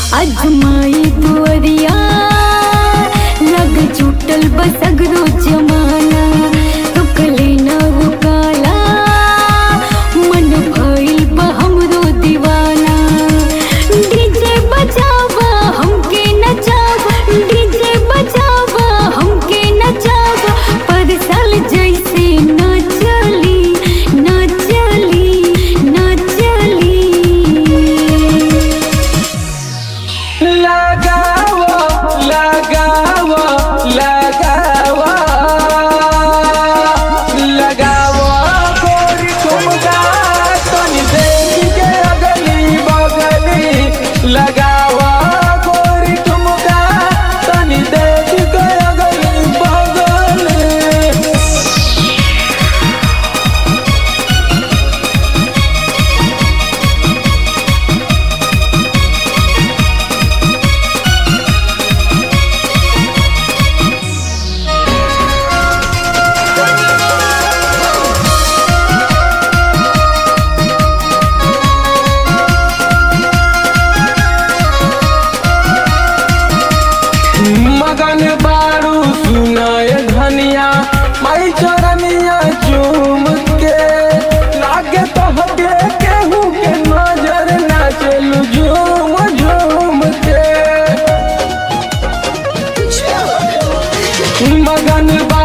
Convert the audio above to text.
Azmaei दुअरिया लग छूटल बसगरो जमाना रुकले न रुकाला मन भइल बा हमरो दीवाना डीजे बजावा हमके नचावा डीजे बजावा हमके नचावा पर साल जैसे न चली न चली न चली लगावा लगावा लगावा लगावा गोरी ठुमका तनी देख के अगली बगली लगावा गोरी ठुमका तनी देख के अगली बगली मगन बारू सुनाए धनिया माई चरनिया चूम के लागे तो हटे केहू के नजर ना चलू झूम झूम के मगन बा